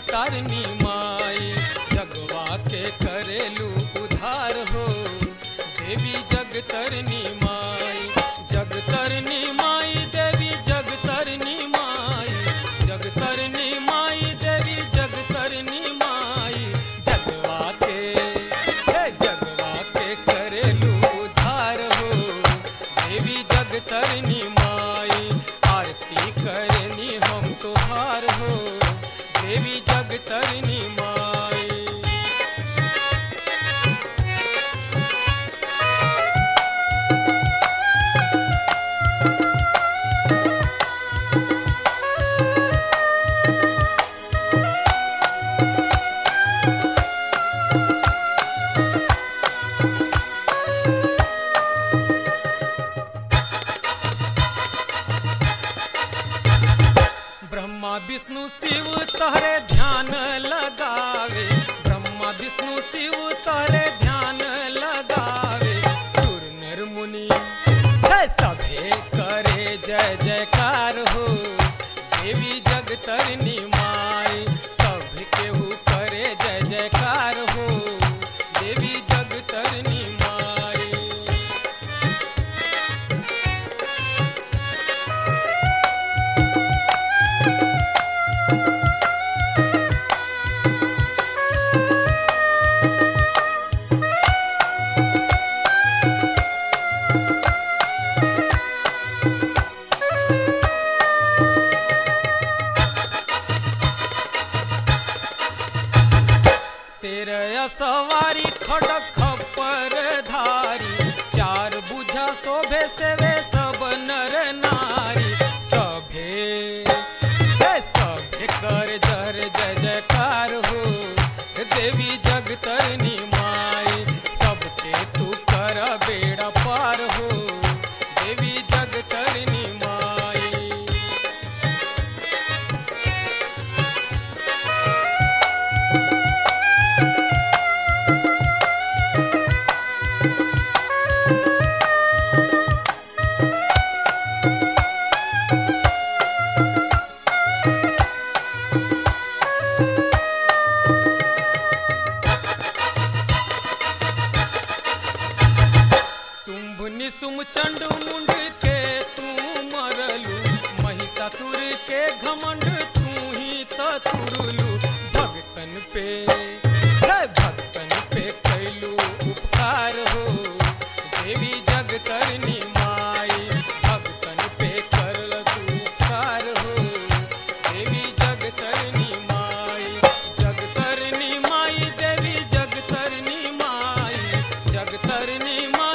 तारनी माई जगवा के करेलू उधार हो देवी जग तरनी माई जग तरनी माई देवी जग तरनी माई जग तरनी माई देवी जग तरनी माई जगवा के हे जगवा के करेलू उधार हो देवी जग तरनी माई आरती करनी हम तोहार हो देवी जग तरनी माई ब्रह्मा विष्णु शिव तहरे ध्यान लगावे ब्रह्मा विष्णु शिव तहरे ध्यान लगावे सुर नर मुनि हे सभे करे जय जयकार हो देवी जग तरनी माई सब केहू करे जय जयकार हो देवी जग तरनी माई शेर सवारी खड़क खप्पर धारी चार बुझा शोभे सेवे सब नर नारी सभे हे सभे कर जर जय जयकार हो देवी जग तरनी माई सबके तू कर बेड़ा पार हो देवी जग तरनी माई शुंभ निशुम चंड मुंड के तू मरलू महिषासुर के घमंड तू ही त तुरलू भगतन पे हे भगतन पे कैलू उपकार हो देवी जग करनी माई भगतन पे करल तू उपकार हो देवी जग तरनी माई जग तरनी माई देवी जग तरनी माई जग तरनी माई